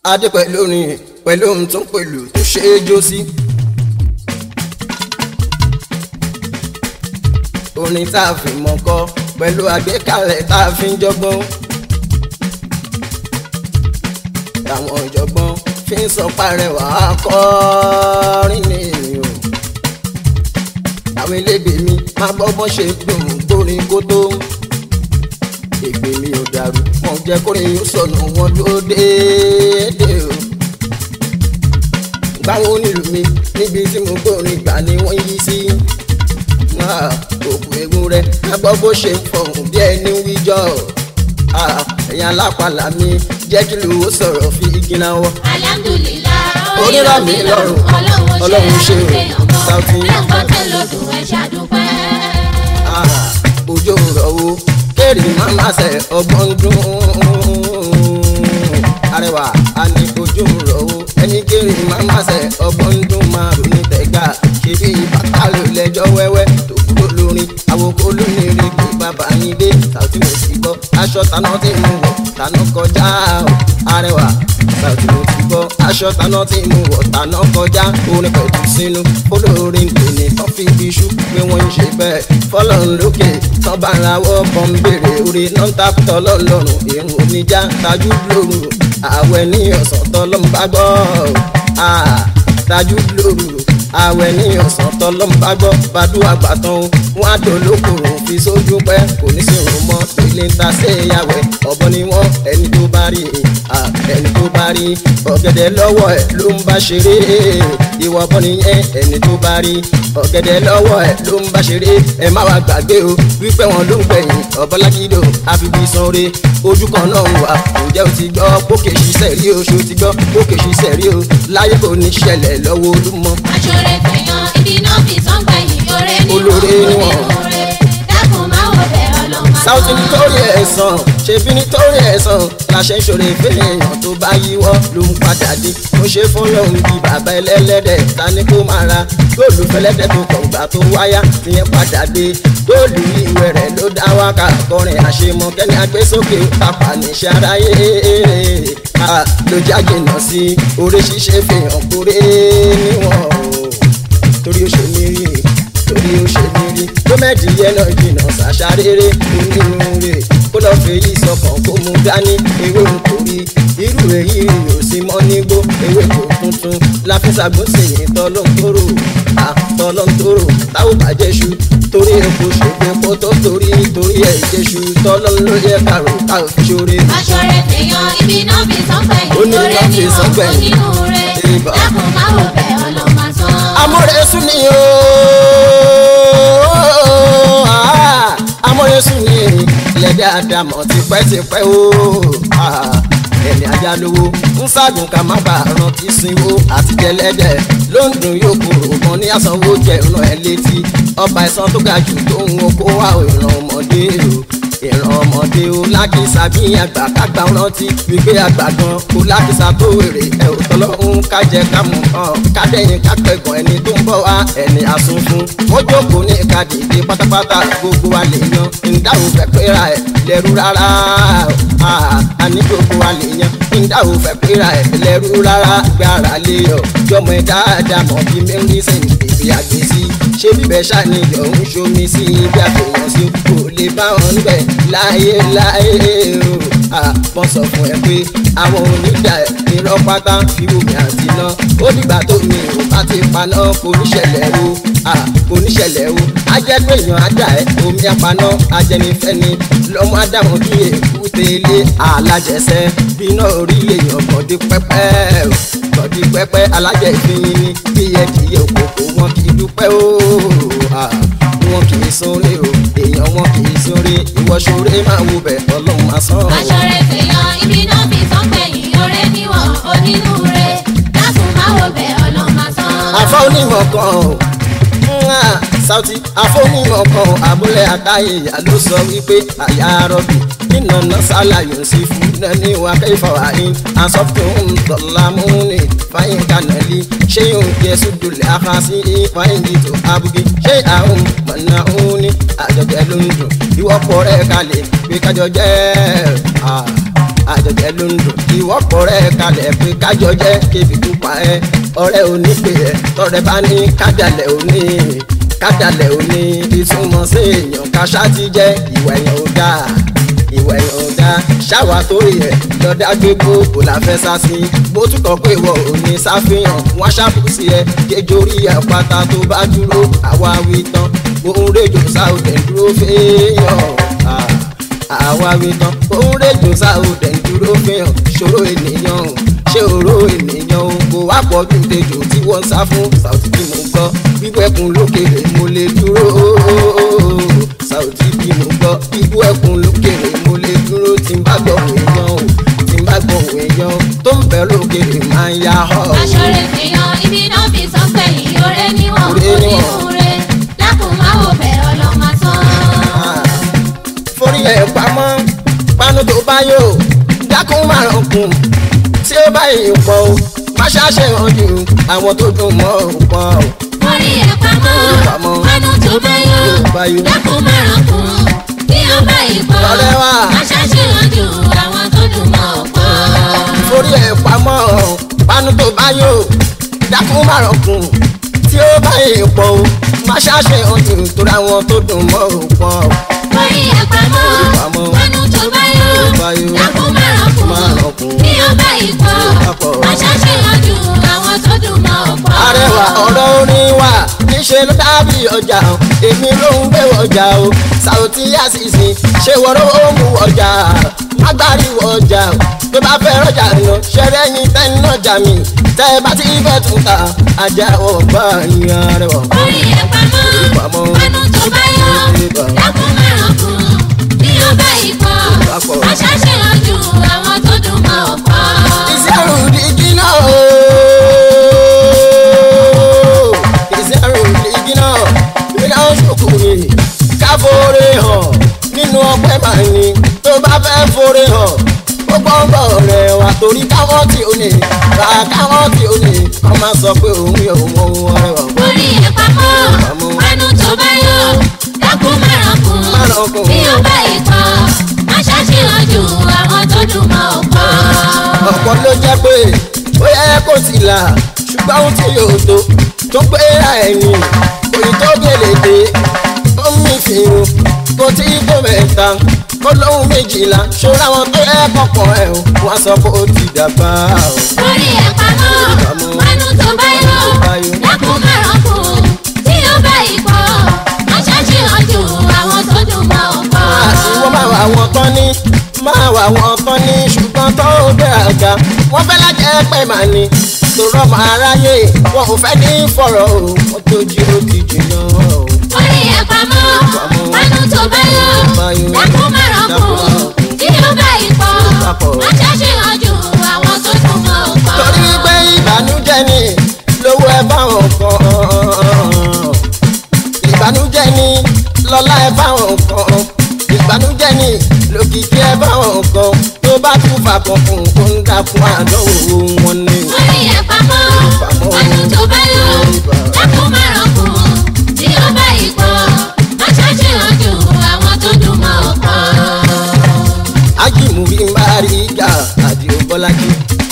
adé pẹ̀lú orin pẹ̀lú ohun tó ń pẹ̀lú tó ṣe é jó sí. orin tá a fi mọ̀ kọ pẹ̀lú àgbékalẹ̀ tá a fi ń jọgbọ́n. àwọn ìjọgbọ́n fi ń sọ parẹ́wà akọrin ní o. àwọn elégbè mi máa gbọ́ bọ́n ṣe dùn kórin kó tó. ègbè mi ò dàrú wọn jẹ́ kórin yóò sọnù wọn dúró déédéé o. báwo nílùú mi níbi tí mo gbórin gbà ni wọ́n yí sí. òkú egun rẹ̀ máa gbọ́ bó ṣe ń fọ̀hún bí ẹni wíjọ́ ẹ̀yin alápàlà mi jẹ́ kí lówó sọ̀rọ̀ fi igi náà wọ́. alhamdulilah Onírọ̀ mi lọ́rùn, Ọlọ́run ṣe o, Sauty. ẹ̀kọ́ tẹ̀ lọ́dún ẹ̀ ṣàdúpẹ́. òjò rọ̀ o kéré máma ṣe ọgbọ́n dún. arẹwà a ní ojú rọ̀ o ẹni kéré máma ṣe ọgbọ́n dún máa ronú tẹ̀gà ṣebí bàtà ló lẹ́jọ́ wẹ́wẹ́ tó kúrò lórin àwòkọ́ lónìí rí pé bàbá yín dé Sauty mo sì gbọ́ aṣọ taná tí mo wọ̀ taná kọjá o arẹwà Sauty mo ti gbọ́ aṣọ taná tí mo wọ̀ taná kọjá orin pẹ̀lú sínú olórin tòní tán fi bí iṣu pé wọ́n ń ṣe bẹ́ẹ̀ fọlọ́run lókè tán bá ra wọ́ bọ́n ń béèrè orí náà ń takùtọ̀ lọ́lọ́run irun oníjà tajú lóru àwẹ̀ ní ọ̀sán tọ́lọ́m bá gbọ́ ah, tajú lóru àwẹ̀ ní ọ̀sán tọ́lọ́m bá gbọ́ bàdúrà gbàtàn wọn á dò lókòrò fi sójú pẹ́ kò ní sí òun mọ́ ilé ń ta sí ìyàwẹ̀ ọ̀bọ ni wọ́n ẹni tó bá rí ah, ẹni tó bá rí ọ̀gẹ̀dẹ̀ lọ́wọ́ ẹ̀ ló ń bá ṣeré ìwọ bọ́ nìyẹn ẹni tó bá rí ọ̀gẹ̀dẹ̀ lọ́wọ́ ẹ̀ ló ń bá ṣeré ẹ má wá gbàgbé o wípé wọn ló ń gbẹ̀yìn ọ̀bọ̀lágídò àfibí sanre ojú kan náà wà ǹjẹ́ o ti gbọ́ pókè ṣiṣẹ́ rí o ṣo ti gbọ́ pókè ṣiṣẹ́ rí o láyé kò ní ṣẹlẹ̀ lọ́wọ́ olúmọ. aṣọ́rẹ́ fẹ̀yàn ibi náà fi sọ́ngbà yìí oore níwọ̀n Olóore níwọ̀n. onínúure dákun máa wọ bẹ̀ ọlọ́mọ. Sauty nítorí ẹ̀sán ṣebí nítorí ẹ̀sán láṣẹ ìṣòro ìfẹ́yàn tó bá yíwọ́ ló ń padà dé mo ṣe fún lòun bí bàbá ẹlẹ́lẹ́dẹ̀ ta ni kó máa ra góòlù fẹlẹ́dẹ̀ tó kọ̀ gbà tó wáyá tìyẹn padà dé góòlù ìwé rẹ̀ ló dá wákà kọrin àṣemọ kẹ́ni agbésókè tàpá níṣẹ́ aráyé Ah, ló jáde náà sí orí ṣíṣe fihàn kórè níwọ̀n o torí ó ṣe mí rí torí ó ṣe mí rí gómẹ̀dì yẹn náà jìnnà ṣàṣà rere onírúurè kó lọ́ọ́ fi èyí sọkàn kó mú dání ewé ń torí irú èyí ò sí mọ́ nígbó ewé kò tuntun láfíṣàgbọ́n sèyìn tọ́lọ́ntòrò àtọ́lọ́ntòrò táwọn bàjẹ́ ṣu torí epo ṣègbè kó tó torí torí ẹ̀ jẹ́ṣu tọ́lọ́n ló yẹ kàrò káò fi ṣoore. aṣọ́rẹ́ fẹ̀yàn ibi náà fi sọ́ngbà Ó yìí ní oore náà fi níwọ̀n sọ́ngbà yìí. onínúure Ìbà. dákun máa wọ bẹ̀ ọlọ́mọ sán. amọ̀rẹ́sù ni o ah, amọ̀rẹ́sù ni lẹ́dẹ̀ àdàmọ̀ tipẹ́tipẹ́ o ah, ẹni ajá lówó ń ságùn ká má bàa rántí sinwó àti jẹlẹ́dẹ̀ ló ń dùn yóò kúrò mọ́ ní àsanwó jẹ ìran ẹ̀ létí ọba ẹ̀sán tó ga jù tó ń wo kó wá ìran ọmọdé o ìran ọmọdé o lákìsà bí àgbà kágbà rántí wípé àgbà gan kó lákìsà tó wèrè ẹ ò tọ́lọ́hún kájẹ kámú kan kádẹ́yìn kápẹ́gàn ẹni tó ń bọ̀ wá ẹni àsunfun ó jókòó ní kàdìdì pátápátá gbogbo wa lè yan ìdáhùn fẹ́ péra ẹ̀ lẹ́rú rárá Ah, àní gbogbo wa lè yan ìdáhùn fẹ́ péra ẹ̀ lẹ́rú rárá gbára lé ọ jọmọ ẹ dáadáa mọ̀ bí mẹ́rin sẹ́yìn bèbí àgbèsí ṣé bíbẹ̀ ṣàníyàn ń ṣomi sí ibi àfihàn sí kò lè bá wọn níbẹ̀ láyé láyé o àpọ̀ sọ fún ẹ pé àwọn onídà irọ́ pátá fi omi àti iná ó dìgbà tó mi ò bá ti paná kò ní ṣẹlẹ̀ o ah, kò ní ṣẹlẹ̀ o ajẹ́pẹ́ èèyàn ajá ẹ omi apaná ajẹnifẹ́ni lọ́mọ ádámọ̀ bí èkúté ilé alájẹsẹ́ bíná orí èèyàn kọ̀dí pẹ́pẹ́ o kọ̀dí pẹ́pẹ́ alájẹ ìfihìn ni bí ẹ̀dìyẹ òkòkò wọn kì í dúpẹ́ o ah, wọn kì í sóore o èèyàn wọn kì í sóore ìwọ ṣoore máa wo bẹ̀ ọlọ́run máa sán o. aṣọ́rẹ́ fẹ̀yàn ibi náà fi sọ́ngbà yìí oore níwọ̀n onínúure dákun máa wọ bẹ̀ ọlọ́mọ sán. àfọ onímọ̀ kan o Mwah! Sauty àfọ onímọ̀ kan o abúlé àtàyè ìyá ló sọ wípé àyà rọ̀bì nínú nọ́sàlà yóò sì fún nání wa kẹfà wáyé asọ́tún tọ́lámúni fáyín kanali ṣé yóò jẹ́ sùdùlẹ̀ àkàsí fáyín jìtò abúgé ṣé àwọn mọ̀nà òní àjọjẹ ló ń dùn ìwọ́pọ̀ rẹ̀ kalẹ̀ pé kájọ jẹ́ ah, àjọjẹ ló ń dùn ìwọ́pọ̀ rẹ̀ kalẹ̀ pé kájọ jẹ́ kébi tó pa ẹ́ ọ̀rẹ́ onípè ẹ̀ tọrẹ bá ní kádàlẹ̀ òní kádàlẹ̀ òní ìtumọ̀ sí èèyàn káṣá ti jẹ́ ìwà èèyàn ò dáa ìwà èèyàn ò dáa ṣáwa tó yẹ lọ́dá gbé gbogbo la fẹ́ sá sí bó túkọ̀ pé ìwọ ò ní sáfihàn wọ́n ṣàbùsí ẹ kéjorí àpáta tó bá dúró àwa wí tán òun rèjò sáòdẹ̀ dúró fẹ́yàn àwa wí tán òun rèjò sáòdẹ̀ dúró fẹ́yàn ṣòro ènìyàn o ṣé òró ènìyàn o kò wá pọ̀ ju tejò tí wọ́n ń sá fún Saoty tí mo gbọ́ wíwẹ́kùn lókèrè mo lè dúró Saoty bí mo gbọ́ wíwẹ́kùn lókèrè mo lè dúró tí n bá gbọ́ èèyàn o tí n bá gbọ́ èèyàn tó ń bẹ lókèrè máa ń yá họ. aṣọ́rẹ́ fèèyàn ibi náà fi sọ pé ìyóre níwọ̀n Oore níwọ̀n. onírúurẹ dákun máa wò bẹ̀ ọlọ́mọ tán. forí ẹ̀ pamọ́ panu tó bá yò dákun márùn kùn tí ó bá yìí pọ̀ o má ṣàṣe hàn jù àwọn tó dùn mọ́ ò pọ̀ o. orí ẹ̀ pamọ́ Pamọ́. panu tó bá yọ bá yọ. dákun márùn kún bí ó bá ìpọ̀ Ọ̀rẹ́ wa. aṣáṣeyàn ju àwọn tó dùn mọ́ ọ̀pọ̀. forí ẹ̀ pamọ́ panu tó bá yò dákun márùn kùn tí ó bá yìí pọ̀ o má ṣàṣe hàn jù torí àwọn tó dùn mọ́ ò pọ̀ o. orí ẹ̀ pamọ́ Pamọ́. panu tó bá yọ bá yọ. dákun márùn Márùn kún kún. bí ó bá ìpọ̀ Bá pọ̀. aṣáṣeyàn ju àwọn tó dùn mọ́ ọ̀pọ̀. arẹwà ọ̀rọ̀ orin wa níṣẹ́ ló dábì ọjà o èmi ló ń gbé ọjà o Saoty Àṣìṣe ṣé wọ́rọ́ ó mú ọjà agbárí ọjà o tó bá fẹ́ rọjà lọ ṣẹlẹ̀ yín tẹ́ni ọjà mi tẹ́ ẹ bá ti fẹ́ tún ta ajá ọgbà yín arẹwà. orí ẹ̀ pamọ́ Pamọ́. panu tó bá yọ dákun márùn kún bí ó bá ìpọ̀ Bá pọ̀. aṣáṣeyàn ju àwọn tó dùn mọ́ ọ̀pọ̀. ìṣẹ́rù dígí náà o. ìṣẹ́rù dígí náà iná ṣòkò ni ká fòrè hàn nínú ọpẹ́ màá ní tó bá fẹ́ fòrè hàn ó gbọ́ngbọ̀ rẹ̀ wá torí káwọn tí ó ní bá káwọn tí ó ní wọ́n máa sọ pé òun yóò mọ ohun ọ̀rẹ́ wà. orí ẹ̀ pamọ́ Pamọ́. panu tó bá yọ dákun márùn kún Márùn kún. bí ó bá ìpọ̀ aṣáṣeyàn ju àwọn tó dùn mọ́ ọ̀pọ̀. ọ̀pọ̀ ló jẹ́ pé ó yẹ kó ti là ṣùgbọ́n ohun tí yóò tó tó pé ra ẹ̀yìn òyìn tó gèlè dé ó ń mí fìrù kó tí tó mẹ́ta kó lóhun méjìlá ṣọ́ra wọn tó yẹ kọ̀pọ̀ ẹ̀ o wọ́n sọ pé ó ti dàgbà o. orí ẹ̀ pamọ́ Pamọ́. panu tó bá yọ bá yọ. dákun márùn kún tí ó bá ìpọ̀ aṣáṣeyàn ju àwọn tó dùn mọ́ ọ̀pọ̀. àtiwọ́ máa wà wọ́n tán ní máa wà wọ́n tán ní ṣùgbọ́n tó bẹ̀rẹ̀ àga wọ́n fẹ́ lájẹ́ pẹ́ màá ní tòrọ́ máa ráyè wọn ò fẹ́ ní fọ̀rọ̀ o wọ́n tó jí ó ti jìnnà o. orí ẹ̀ pamọ́ Pamọ́. panu tó bá yọ Bá yọ. dákun márùn Dákun kún márùn tí ó bá ìpọ̀ Papọ̀. aṣáṣeyàn ju àwọn tó dùn mọ́ ọ̀pọ̀. torí pé ìbànújẹ́ ni lówó ẹ báwọn kan ìbànújẹ́ ni lọ́lá ẹ báwọn kan ìbànújẹ́ ni lókìkí ẹ báwọn kan tó bá tún fà kan fún kó ń dákun àdánwò wọn ni. orí ẹ̀ pamọ́ Pamọ́. panu tó bá yọ dákun márùn kún tí ó bá ìpọ̀ aṣáṣeyàn ju àwọn tó dùn mọ́ ọ̀pọ̀. ájìmù bí n bá rí ìjà àdìo bọ́lájí.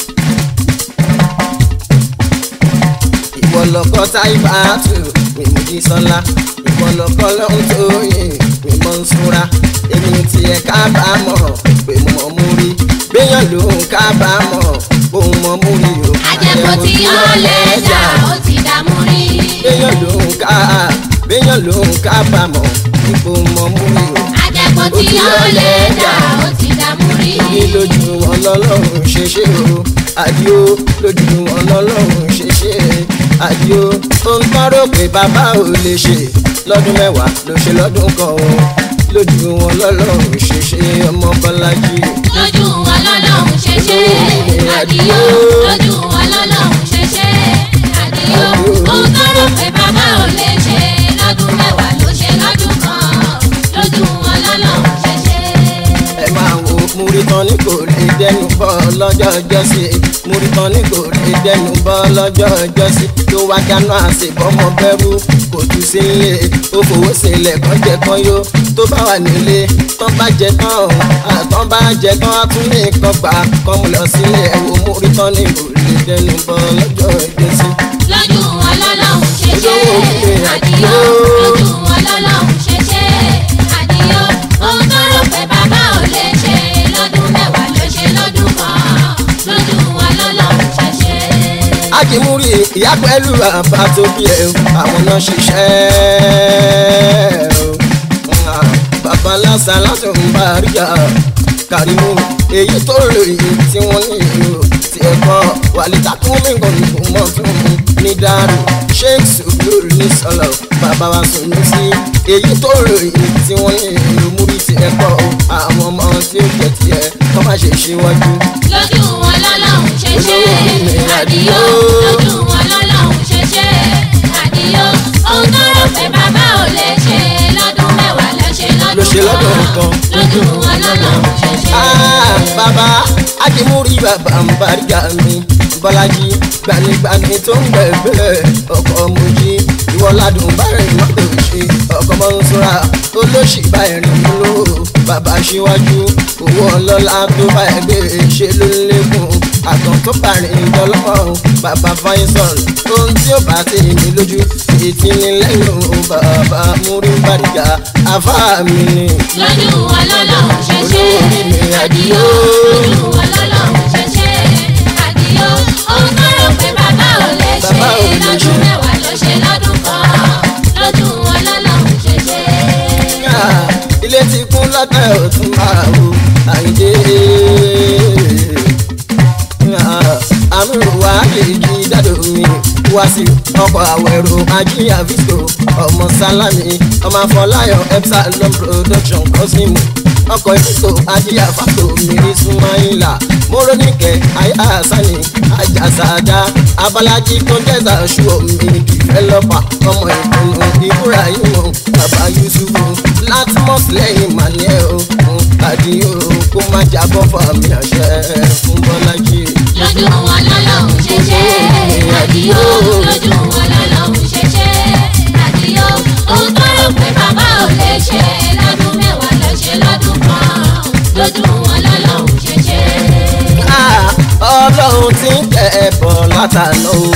ìwọ lọkọ táìbà tù mímú jí sọlá ìwọ lọkọ lọ́hún tó yìn mímọ́ ń súnra èmi tiẹ̀ kábàámọ̀ pé mo mọ̀ mú rí béèyàn ló ń kábàámọ̀ bó ń mọ̀ mú rí o. àjẹkù tí ó lẹ́jà ó ti dààmú rí. béèyàn ló ń ká béèyàn ló ń kábàámọ̀ ipò mọ̀ mú rí o. àjẹkù tí ó lẹ́jà ó ti dààmú rí. ní lójú wọn lọ́lọ́run ṣe ṣe o àdìo lójú wọn lọ́lọ́run ṣe ṣe àdìo ó ń tọ́rọ pé bàbá ò lè ṣe lọ́dún mẹ́wàá ló ṣe lọ́dún kan o lójú wọn lọ́lọ́run ṣe ṣe ọmọ bọ́lájí. lójú wọn lọ́lọ́run ṣe ṣe àdìyó lójú wọn lọ́lọ́run ṣe ṣe àdìyó ohun tó rò pé bàbá ò lè ṣe lọ́dún mẹ́wàá ló ṣe lọ́dún kan lójú wọn lọ́lọ́run ṣe ṣe. ẹ máa wo múrí tán ní kò lè dẹnu bọ́ lọ́jọ́ ọjọ́sí múritán ní kò lè dẹnu bọ́ lọ́jọ́ ọjọ́sí tó wá dáná àṣebọ́mọ bẹ́rù kò jù sílé ó fowó sílẹ̀ kan jẹ kan yó tó bá wà nílé tán bá jẹ tán ọ̀hún àtàn bá jẹ tán á tún ní kan gbà kan mú lọ sílé ẹ̀wò múritán ní kò lè dẹnu bọ́ lọ́jọ́ ọjọ́sí. lójú wọn lọ́lọ́run ṣe ṣe àdìyó lójú wọn lọ́lọ́run ṣe ṣe àdìyó ohun tó rò pé bàbá ò lè ṣe lọ́dún mẹ́wàá ló ṣe lọ́dún kan lójú wọn lọ́lọ́run ṣe ṣe. akimuri ìyá pẹ̀lú bàbá tó bí ẹ àwọn náà ṣiṣẹ́ o bàbá lásán lásán ń bá ríjà kàrímù èyí tó ròyìn tí wọ́n ní ìlú tí ẹ kọ́ wàlítà kún mí kan ní kò mọ̀ tó mú ní dàrú sheikh sùgbùrù ní sọlọ bàbá wa sùn ní sí èyí tó ròyìn tí wọ́n ní ìlú múrí tí ẹ kọ́ àwọn ọmọ tí ó jẹ tiẹ̀ kọ́ má ṣe ṣíwájú. lójú wọn lọ́lọ́run ṣe ṣe àdìyó lójú wọn lọ́lọ́run ṣe ṣe àdìyó ohun tó rò pé bàbá ò lè ṣe lọ́dún mẹ́wàá ló ṣe Ló ṣe lọ́dún lọ́dún kan kan. lójú wọn lọ́lọ́run ṣe ṣe. Ah, bàbá akimuri bàbá ń bàrígà mi bọ́lájí gbanigbani tó ń gbẹ̀gbẹ̀ ọkọ̀ mojí ìwọ́ládùn báyìí mọ́tò ṣe ọkọ̀ mọ́nsúra olóṣì báyìí rìn ló bàbá síwájú owó ọlọ́lá tó bá ẹgbẹ́ ṣe ló ń lékún àtàn tó bá rìn lọ́lọ́mọ́ bàbá faisal ohun tí ó bá ti ní lójú ètí ní lẹ́yìn bàbá múrí bàrígà àfáà mi ni lójú wọn lọ́lọ́run ṣe ṣe àdìyó lójú wọn lọ́lọ́run ṣe ṣe àdìyó ohun tó rò pé bàbá ò lè ṣe Bàbá ò lè ṣe. lọ́dún mẹ́wàá ló ṣe lọ́dún kan lójú wọn lọ́lọ́run ṣe ṣe. Ah, ilé ti kún lọ́tẹ̀ òtún máa wo àyíndé. àmì wà lè jí dádò mi wá sí ọkọ̀ àwẹ̀rò ajíyà visco ọmọ sálámì ọmọ afọláyọ̀ epsilon production cosimo ọkọ̀ ìfisco ajíyà fàtó mìírí súnmáìlà mórónìkẹ́ àyà sani àjàsàdá abalají tó jẹ́sà ṣù omi dìfẹ́lọ́pà ọmọ ìpinnu ìbúra ìmọ̀ bàbá yusufu látìmọ́s lẹ́yìn manuel òkun àdìyó kó má jábọ́ fàmì àṣẹ fún bọ́lájí. lójú wọn lọ́lọ́run ṣe ṣe àdìyó lójú wọn lọ́lọ́run ṣe ṣe àdìyó ohun tó rò pé bàbá ò lè ṣe lọ́dún mẹ́wàá ló ṣe lọ́dún kan lójú wọn lọ́lọ́run ṣe ṣe. Ah, ọlọ́run ti ń tẹ̀ ẹ́ bọ̀ látàná o.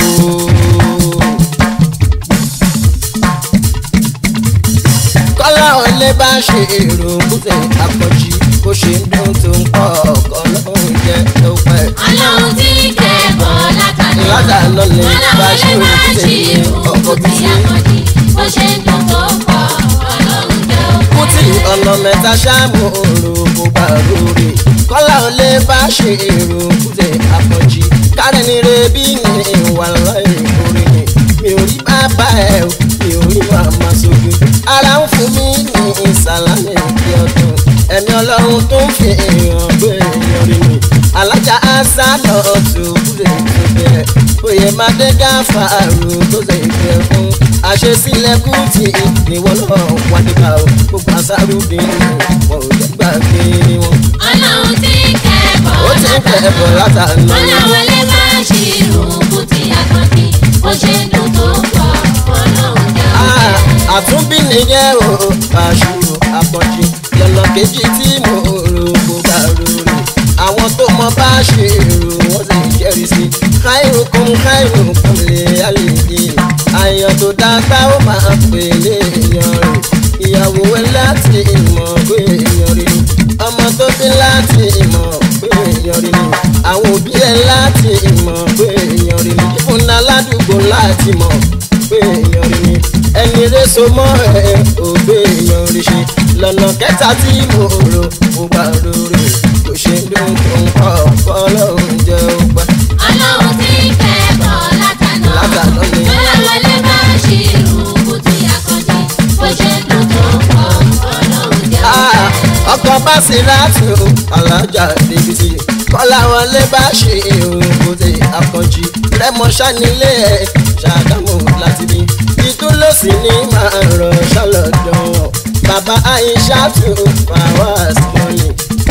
kọ́lá ọ̀lẹ́ bá ṣe èrò kúté àpọ̀jù bó ṣe ń dún tó ń pọ̀ ọkọ̀ lọ́hùn jẹ́ tó pẹ́. ọlọ́run tí kẹ́kọ̀ọ́ látàná Látàná ni bá ṣe ọlọ́run lè má òkúté ṣe ọkọ̀ òkú bí tí sí. a kọ́ di bó ṣe ń dún tó pọ̀ ọlọ́run jẹ́ kútì òkú. ọ̀nà mẹ́ta ṣáàmù òru kò bá lórí kọ́lá ò lè bá ṣe èrò kúté àpọ̀jù kárẹ̀ ní rebí ní ìwà láì orí ni mi ò rí bàbá ẹ̀ o mi ò rí màmá sójú ara ń fún mi ní ìsàlámì ìdí ọdún ẹ̀mí ọlọ́run tó ń fi èèyàn gbé èèyàn rí mi alájà ásá lọ tó kúrè tó bẹ̀rẹ̀ oyè máde gáfàárù tó lè fẹ́ fún àṣesílẹ̀ kùtì níwọ̀ náà wà nípa o gbogbo àṣàrù bí wọn ò jẹ́ gbàgbé wọn. ọlọ́run tí kẹ́kọ̀ọ́ ó ti ń kẹ́ ẹ̀bọ̀ látàná ọlọ́run lè má ṣe òkú tí a kọ́ di bó ṣe ń dún tó pọ̀ ọlọ́run jẹ́ Ah, òkú. àtúnbí nìyẹn o àṣùrò àpọ̀jù lọ́nà kejì tí mo rò kó bá rorò àwọn tó mọ bá ṣe rò wọ́n sì jẹ́rìí sí káìrò kún káìrò kún lè àlejò àyàn tó dáká ó máa pè léèyàn rẹ̀ ìyàwó ẹ láti ìmọ̀ pé èèyàn rí ni ọmọ tó bí láti ìmọ̀ pé èèyàn rí ni àwọn òbí ẹ láti ìmọ̀ pé èèyàn rí ni ìfúnná ládùúgbò láti mọ̀ pé èèyàn rí ni ẹni rẹ̀ so mọ́ ẹ ò gbé èèyàn rí ṣe lọ́nà kẹta tí mo rò mo bá rorò kò ṣe dùn tó ń kọ́ ọlọ́run jẹ́ ọgbà. ọlọ́run tí kẹ́kọ̀ọ́ látàná Látàná ni. ọlọ́run lè má ṣe òkú tí a kọ́ di bó ṣe ń dún tó pọ̀ ọlọ́run jẹ́ Ah, òkú. ọkọ̀ bá sí láti o alájà débi sí i kọ́lá wọn lé bá ṣe òkúté àkànjì rẹ́mọ ṣánilé ẹ̀ ṣàdámù láti bí ìtúlọ́sì ní máa rọ̀ ṣàlọ́dọ̀ wọn bàbá àyíṣà tó fàwọ́s mọ́ni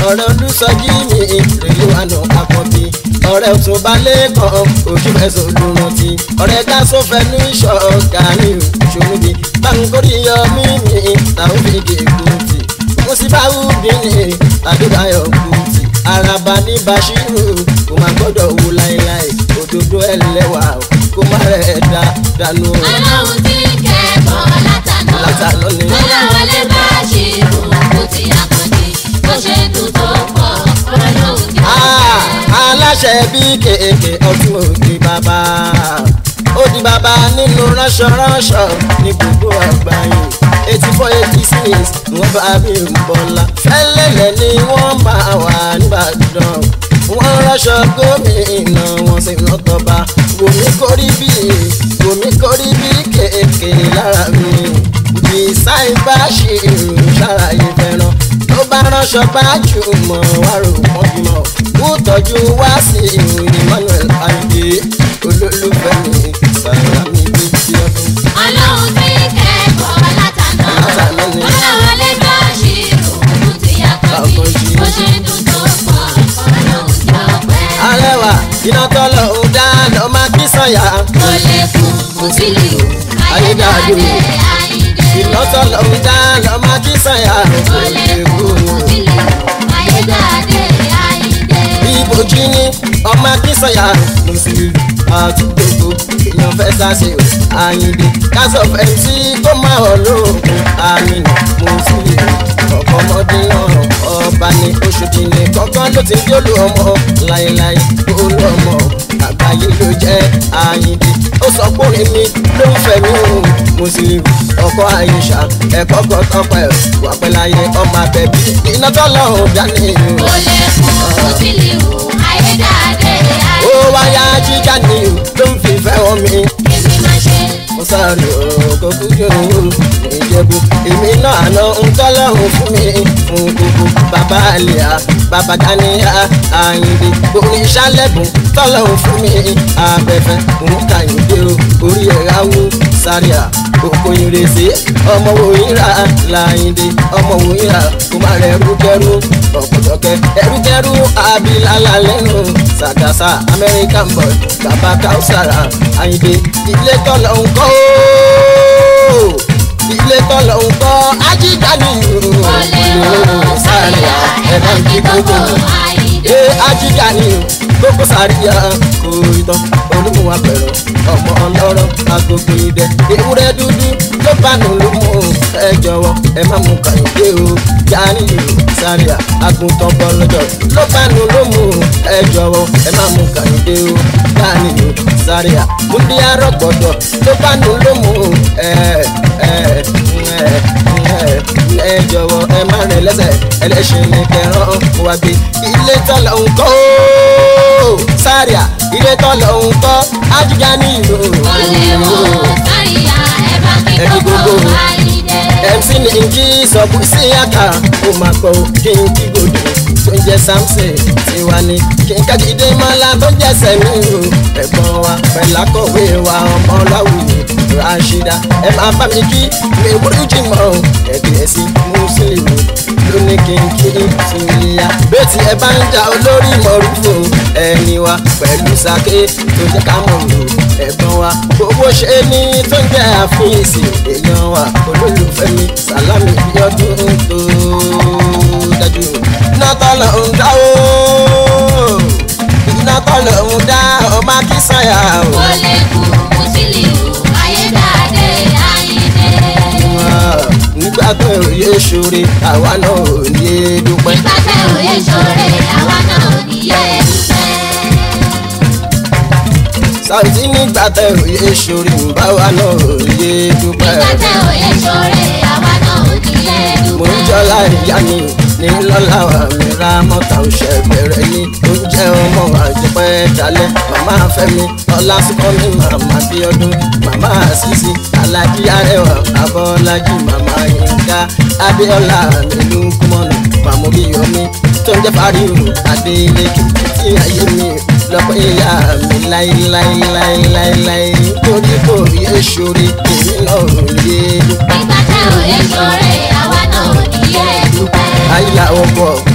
ọ̀rẹ́ olùsọjí mi rèé wà nù àkọ́bí ọ̀rẹ́ òtún balẹ̀ kan ojú ẹ̀sùn olùrántí ọ̀rẹ́ gáàsó fẹnu ìṣọ̀ gàrí òṣòwòdì báńkórì yọ mí mi táwọn fi gé kùtì mo sì bá wù bí ní adébáyọ̀ kùtì araba ní bashiru kò má gbọ́dọ̀ wù láéláé òdodo ẹlẹ́wà kò má rẹ̀ dá dànù. ọlọ́run tí kẹ́kọ̀ọ́ látàná Látàná ni. kọ́lá wọlé bá ṣe rò kó ti àkàndé bó ṣe dùn tó pọ̀ ọlọ́run tí ó Ah, fẹ́. aláṣẹ bí kéèké ọdún òdi bàbá ó di bàbá nínú ránṣọránṣọ ní gbogbo àgbáyé eighty four eighty six wọ́n bá bí ń bọ́lá fẹ́lẹ́lẹ̀ ni wọ́n máa wà nìbàdàn wọ́n ránṣọ gómìnà wọn sì ń tọba wòmí kórí bí wòmí kórí bí kéèké lára mi bísáì bá ṣe ìrù ṣàlàyé fẹ́ràn tó bá ránṣọ bá jù mọ́ wá rò wọ́n bímọ kó tọ́jú wá sí ìròyìn Emmanuel ayé olólùfẹ́ mi sàlámì bí tí ọdún. ọlọ́run tí kẹ́kọ̀ọ́ látàná Látàná ni. kọ́lá wọlé bá ṣe rò kó ti àkàndé bó ṣe dùn tó pọ̀ ọlọ́run tí ó fẹ́. arẹwà iná tọ́lọ̀ ń dá lọ́ máa kí sọ̀yà kò lè kú kò sí lè wù ayédáadé àyíndé. iná tọ́lọ̀ ń dá lọ́ máa kí sọ̀yà kò lè kú kò sí lè wù ayédáadé àyíndé. ìbòjì ni ọmọ akínsọ̀yà mùsùlùmí àtúgbògbò èèyàn fẹ́ sáṣe o àyìnbí kásọ̀ fẹ́ǹsì kó máa hàn lóògùn àmìnà mùsùlùmí ọ̀pọ̀ ọmọdé náà ọba ní oṣòdì ní kọ́kọ́ ló ti ń jólù ọmọ láéláé olú ọmọ àgbáyé ló jẹ́ àyìnbí ó sọ pé orin mi ló ń fẹ́ mi o mùsùlùmí ọkọ àyíṣà ẹ̀kọ́ kan tọpẹ́ wà pẹ́láyé ọmọ abẹ́bí iná tọ́lọ́hùn dání o kò lè kú kò sí lè wù ayédáadé ó àyíndé. wáyà jíjà ni ló ń fìfẹ́ wọn mi. èmi máa ṣe mo sáré òkò kújò ìjẹ̀bù èmi náà àná ń tọ́lọ́run fún mi fún gbogbo bàbá àlìyá bàbá ganiya àyìnbí oníṣàlẹ̀bùn tọ́lọ́run fún mi abẹ́fẹ́ òun kàyìndé o orí ẹ̀rá wú sáríà òkò ìrèsé ọmọ òyìnbá làyìndé ọmọ òyìnbá kò má rẹ̀ rúkẹ́rú ọ̀pọ̀lọpẹ́ ẹrúkẹ́rú abilala lẹ́nu sàgàsà american boy bàbá káùsàrà àyìndé ilé tọ́lọ̀ ń kọ́ ooo ilé tọ́lọ̀ ń kọ́ ajíjà ni kò lè wù sáyà ẹ̀rọ kí gbogbo àyíndé. ee ajíjà ni gbogbo sàríyá kò ìtàn olúmúwa pẹ̀lú ọmọ ọlọ́rọ̀ agogo idẹ ewúrẹ́ dúdú ló bá nù ló mú ẹ jọ̀wọ́ ẹ má mú kàyọ̀dé o jáde sàríyá àgùntàn bọ́lọ́jọ́ ló bá nù ló mú ẹ jọ̀wọ́ ẹ má mú kàyọ̀dé o jáde sàríyá múndí arọ́gbọ̀dọ̀ ló bá nù ló mú ẹ ẹ ẹ ẹ ẹ jọ̀wọ́ ẹ má rìn lẹ́sẹ̀ ẹlẹ́ṣin ní kẹrán wá gbé ilé tọ́lọ̀ ń kọ́ ooo sáríà ilé tọ́lọ̀ ń kọ́ ajíjà ní ìlú. kò lè wù sáyà ẹ̀rọ kí Ẹ̀rí gbogbo gbogbo. àyíndé. mc ní njí sọ̀kù sí àkà ó máa gbọ́ kí n kí gòdò tó ń jẹ́ samson tiwa ni kí n kájídé mọ́lá tó jẹ́ sẹ́mi o ẹ̀gbọ́n wa pẹ̀lú akọ̀wé wa ọmọ láwùjọ rashida ẹ máa bá mi kí mi wúrú jìmọ̀ ẹ̀gbẹ́ sí mùsùlùmí lóní kí n kí sùnìyà bẹ́ẹ̀ tí ẹ bá ń jà olórí mọ̀rúfò ẹni wa pẹ̀lú sake tó jẹ́ ká mọ̀ lò ẹ̀gbọ́n wa gbogbo ṣe ní tó ń jẹ́ àfíìsì èèyàn wa olólùfẹ́ mi sàlámì bí ọdún tó dájú iná tọ́lọ̀ ń dá o iná tọ́lọ̀ ń dá ọmọ akínsànyà o. kò lè kú kò sí lè wù ayédáadé àyíndé. nígbà tó yẹ ṣoore àwa náà ò ní dúpẹ́. nígbà tẹ òye ṣoore àwa náà ò ní yé dúpẹ́. Saoty nígbà tó yẹ ṣoore báwa náà ò ní dúpẹ́. nígbà tẹ òye ṣoore àwa náà ò ní yé mo ń dúpẹ́. jọlá ìyá mi ní lọ́la wa mi ra mọ́ta òṣè bẹ̀rẹ̀ ní oúnjẹ ọmọ àjẹpẹ́ dalẹ̀ màmá fẹ́mi ọlásùkọ́ mi màmá bíọ́dún màmá àṣìṣe alájí arẹwà abọ́lájí màmá yínká abíọ́lá nílùú kúmọ̀nù màmú bíyọ̀mí tó ń jẹ́ fáríwò adélékè tí ayé mi lọ́pọ̀ ìyá mi láíláíláíláíláí torí kò yé sórí èmi náà ò yé dúpẹ́ nígbà tẹ òye ṣoore àwa náà ò ní yé dúpẹ́. àyà ọkọ̀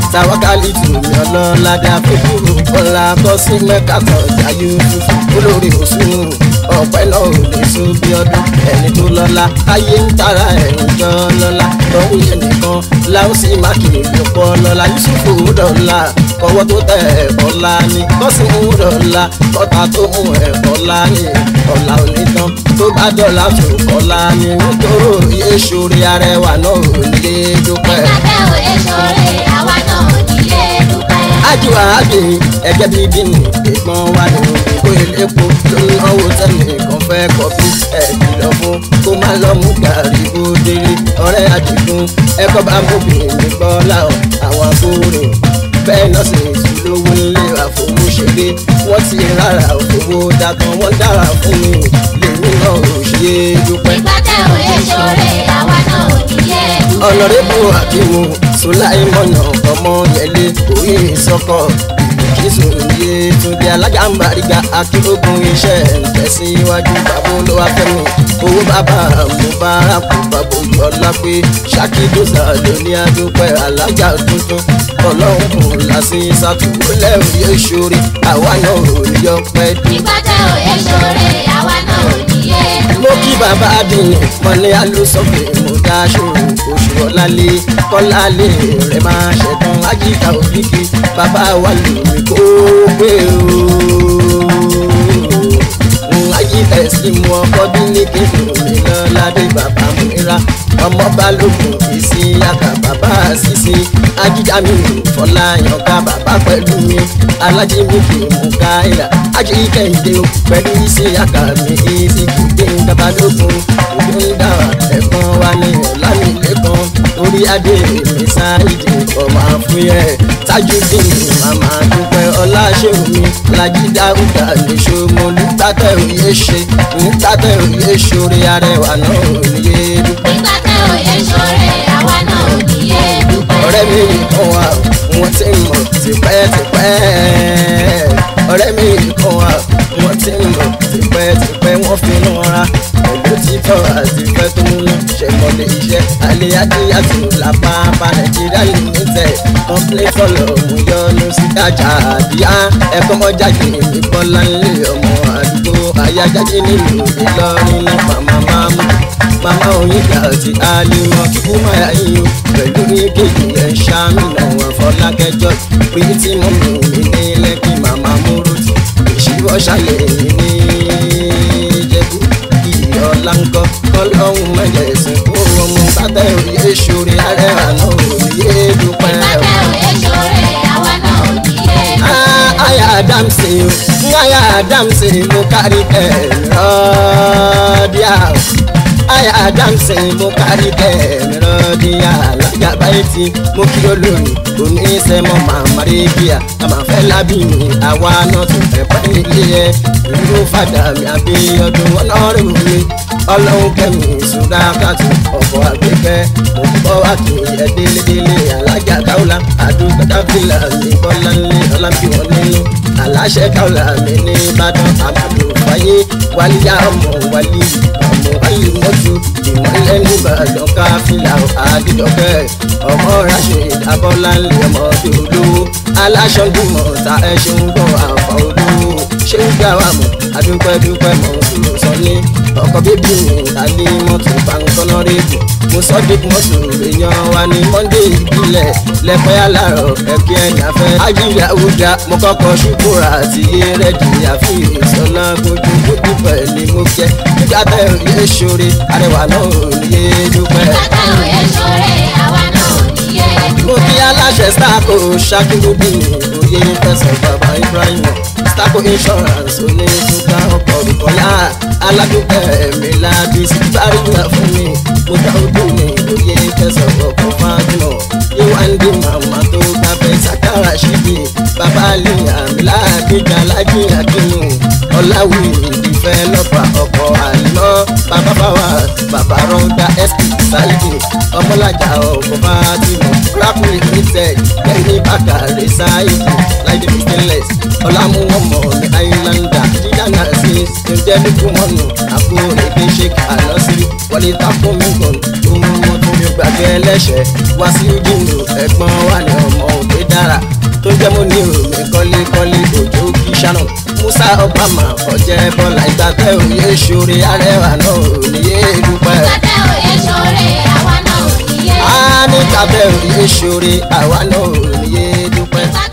tàwákàlì tùmí ọlọ́ládé àfikúrò kọ́lá kọ́sí mẹ́ka tọ̀jà yusufu olórí òsùn ọ̀pẹ náà ò lè so bí ọdún ẹni tó lọ́lá ayé ń tara ẹ̀rùn jọ lọ́lá lọ́hùn yẹn nìkan láwọn sì má kiri lọ́pọ̀ lọ́lá yusufu dọ̀la kọ́wọ́ tó tẹ̀ ẹ̀kọ́ la ni kọ́sí mú dọ̀la kọ́ta tó mú ẹ̀kọ́ la ni ọ̀la onítàn tó bá dọ̀la tó kọ́la ni nítorí èsòrí arẹwà náà ò lè dúpẹ́. ìgbàgbẹ́ òye ṣoore àwa náà ò nílé dúpẹ́. ajiwa abi ẹgẹ bíi bíní ìgbọ́n wa ní ìkó elépo ló ń náwó tẹ́lẹ̀ kan fẹ́ kọfí ẹ̀kìlọ̀ fún kó má lọ mú gàrí bó délé ọ̀rẹ́ àdìgún ẹ̀kọ́ bá mú bìnní gbọ́lá ọ̀ àwọn akóre bẹ́ẹ̀ náà sì tún lówó nílé àfọwọ́ṣeré wọ́n ti rárá òfowó dàtàn wọ́n dára fún mi lèmi náà ò ṣe é dúpẹ́ ìgbàgbẹ́ òye ṣoore àwa náà ò nílé dúpẹ́. ọ̀nàrẹ́bù akimu sọláìmọ̀nà ọmọ yẹlé orí ìsọkọ̀ ìkísù yé túndé alájàmbáríga akérògùn iṣẹ́ ìtẹ̀síwájú bàbá olówó afẹ́mi owó bàbá mubaraku bàbá oyọlá pé ṣàkídọ́sà lóní adúpẹ́ alájà tuntun ọlọ́run kò lásì sàtúwọlẹ̀ òye ṣorí àwa náà ò ní yọ pẹ́ dé ìgbàgbẹ́ òye ṣoore àwa náà ò nílé mo dúpẹ́. kí bàbá àdìní mọ́lẹ́ alósọ̀fẹ́ mo dáṣọ oṣù ọ̀làlẹ̀ kọ́lálẹ̀ rẹ̀ máa ṣẹ̀tàn ajíta òkìkí bàbá wa lómi kó pé o. ayé ẹ̀sìn mu ọkọ dínlé kéde mi lọ́ládé bàbá mìíràn ọmọ balógun èsì yàtà bàbá àṣìṣe ajíjámi fọláyànká bàbá pẹ̀lú mi alájí mi kì í mú káyà ají kẹ́hìndé o pẹ̀lú iṣẹ́ yàtà mi èsì kìdé babalógun òbí ń dà ẹ̀gbọ́n wa ní ọ̀làmìlẹ́kan orí adé mi sáìdì ọmọ àfúyẹ́ tajudeen màmá dúpẹ́ ọláṣẹ́wò mi làjídá ọ̀gá nìṣó mo nígbàtẹ́ òye ṣe nígbàtẹ́ òye ṣorí arẹwà náà òye dúpẹ́. ìgbàgbẹ́ òye ṣoore àwa náà ò nílé dúpẹ́. ọ̀rẹ́ mi kan wà wọ́n ti mọ̀ tipẹ́tipẹ́ ọ̀rẹ́ mi kan wà wọ́n ti mọ̀ tipẹ́tipẹ́ wọ́n fi ń ra pẹ̀lú títọ́ àti ìfẹ́ tó ń lọ ṣẹ̀mọ́lẹ̀ iṣẹ́ alẹ́ adéyàtò làpápá nàìjíríà limited complete follow mo yọnu sí dájà àdíyá ẹ̀kọ́ mọ́jáde mi bọ́lá ńlẹ̀ ọmọ àdúgbò ayájáde nílùú ìlọrin ní màmá máàmù màmá onígbà tí alimọ kíkú máa yín o pẹ̀lú ìkejì ẹ̀ ṣàmìnà wọn fọlákẹjọ pé tí mo mú mi ní lẹ́kì màmá múrùtì ìṣíwọ́ ṣàlẹ̀ mi ní ìjẹ̀bú ìyọ̀lá ńkọ́ kọ́lọ́hún mẹ́jẹ̀sìn kó ọmọ sátẹ̀ òye ṣorí ààrẹ àná òye dúpẹ́ o. ìgbàgbẹ́ òye ṣoore àwa náà ò nílé dúpẹ́. Ah, aya adamsi o aya adamsi mo kárí kẹrìndínlọ́díà aya adamsi mo kárí kẹrìndínlọ́díà alájà báyìí tí mo kí olórí oníṣẹ́mọ́ màmá rẹ́bíà àmàfẹ́ lábìnrin àwa náà tún fẹ́ pẹ́ nílé ẹ̀ ìlú fàdà mi àbíyọdún ọlọ́run mi ọlọ́run kẹ́mi ìṣúra kàtó ọkọ̀ àgbẹ̀kẹ́ mo bọ́ wá kí ẹ délédélé alájà káwùlà àdúgbò dábìlà mi bọ́lá ńlẹ̀ ọlábíwọ̀n nínú aláṣẹ káwùlà mi ní ìbàdàn àmàlù fàyè wálíyá ọmọ wálí ọmọ wálí mọ́tò ìmọ̀lẹ́ nìbàdàn káfílà àdìdọ́kẹ́ ọmọ ránṣẹ́ ìdábọ́lá ńlẹ̀ ọmọdé olówó aláṣọ dùmọ̀ ta ẹṣin gbọ́ àfà olówó ṣé ń gbà wà mọ́ adúpẹ́dúpẹ́ mọ́ kúrò sọ ní ọkọ̀ bíbí mi alẹ́ mọ́tò pankọ́nà rèébù mo sọ dé mọ́tò èèyàn wa ní monday ìbílẹ̀ lẹ́pẹ́ alárọ̀ ẹ̀kí ẹ̀yà fẹ́ ajílẹ̀ àwùjá mo kọ́kọ́ ṣùkúrà àti rẹ́dì àfi ìsọ̀nà gbójú gbójú pẹ̀lú mo kẹ́ nígbà tẹ̀ òye ṣoore arẹwà náà ò ní yé dúpẹ́ ìgbàgbẹ́ òye ṣoore àwa náà ò nílé mo dúpẹ́. kí aláṣẹ stako ṣakirudin oyè fẹsẹ̀ bàbá ibrahim stako insurance onídùúgbà ọkọ̀ olùkọ́yà aládùúgbò ẹ̀mí láti síbárìnà fún mi mo dá ojú mi oyè fẹsẹ̀ ọkọ̀ fájúmọ̀ yíwáńdì màmá tó gbàgbé sakara ṣíbi bàbá àlìyà mi láàbíjà lájì àkínú ọ̀làwì ìdìfẹ́ lọ́pàá ọkọ̀ àlọ́ bàbá báwa bàbá rọ́ńdà sp sáyidì ọmọlájà ọkọ̀ fájúmọ̀ craft limited kẹ́hìn bàkàrẹ̀ sáyidì láìdé stainless ọ̀làmúwọ̀mọ̀ ní islander jíjànà sí ṣèǹdẹ́lẹ́kùmọ̀nù àbúrò èdè sheik alọ́sírí wọlé takùn mímọ̀ ohun wọn tó mi gbàgbé ẹlẹ́ṣẹ̀ wá sí ìdìnnú ẹ̀gbọ́n wà ní ọmọ òkè náírà tó jẹ́ mo ní òmí kọ́lékọ́lé òjò kí sánà musa obama ọ̀jẹ̀ bọ́lá ìgbàgbẹ́ òye ṣoore arẹwà náà òníyé dúpẹ́. Kàtẹ́ òye ṣoore àwa náà ò níye. a ní kábẹ́ òye ṣoore àwa náà òníyé dúpẹ́. Kàtẹ́